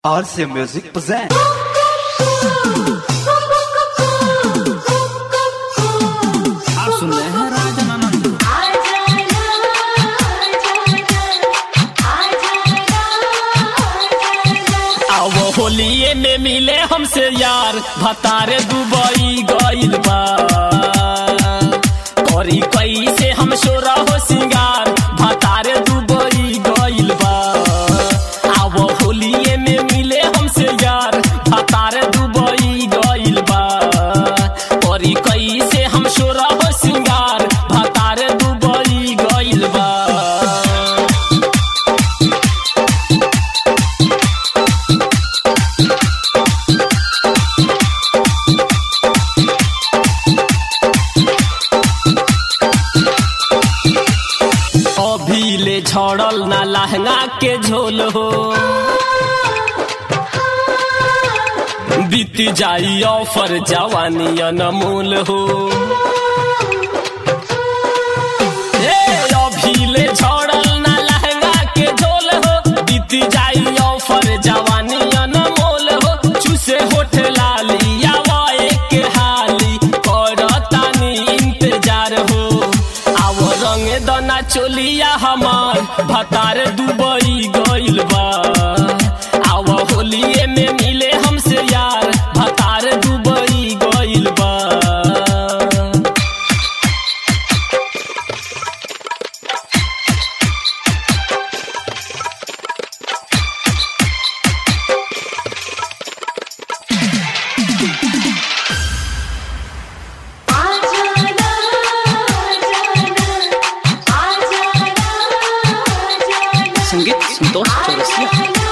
RC Music present. आप सुन रहे हैं राजन आनंद अब होलिये में मिले हमसे यार भतारे दुबई गइल बा करी कैसे हम शोरा हो सिंगार भतारे दुबई गइल बा अब होलिये में मिले हमसे यार भतारे दुबई गइल बा करी कैसे हम शोरा हो सिंगार भतारे दुबई गइल बा अभी ले झड़ल ना लहंगा के झोल हो बीत जाई ऑफर जवानी अनमोल हो ए, अभी ले झड़ल ना लहंगा के झोल हो बीत जाई ऑफर जवानी अनमोल हो चूसे होठ लाली आवा एक हाली करतानी इंतजार हो आव रंग दना चोलिया हमार भतार दुबई गइल बा आव होलिये में मिले हमसे यार भतार दुबई गइल बा संगीत संतोष चौरसिया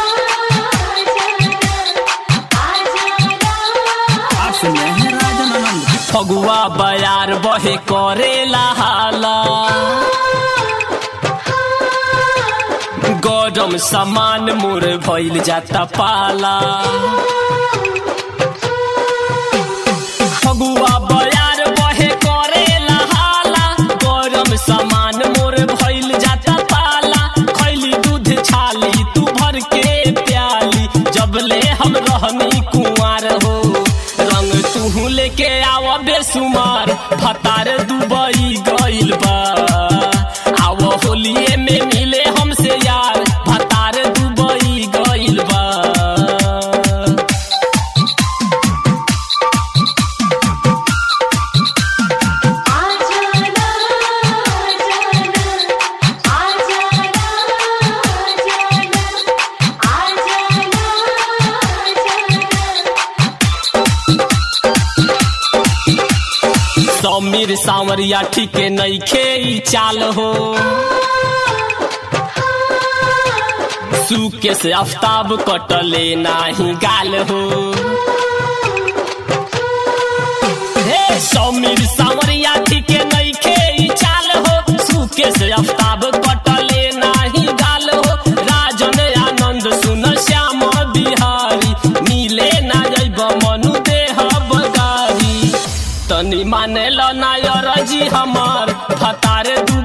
आप सुन रहे हैं राजन आनंद फगुआ बयार बहे करेला हाला गरम सामान मोर भइल जाता पाला फगुआ बयार बहे करेला हाला गरम सामान मोर भइल जाता पाला खैली दूध छाली तू भर के प्याली जबले हम रहनी कुंवार हो रंग तू लेके आव बेसुमार भतार दुबई गइल बा आव होलिये में मिले हमसे यार भतार दुबई गइल बा समीर सांवरिया ठीके नईखे ई चाल हो सूके से आफ्ताब कटले नाही गाल हो हे समीर सांवरिया ठीके नईखे ई चाल हो सूके से आफ्ताब कटले नाही गाल हो राजन आनंद सुन श्याम बिहारी मिले ना जैब मनु देह बगारी तनी माने लो नायर जी हमार भतारे दू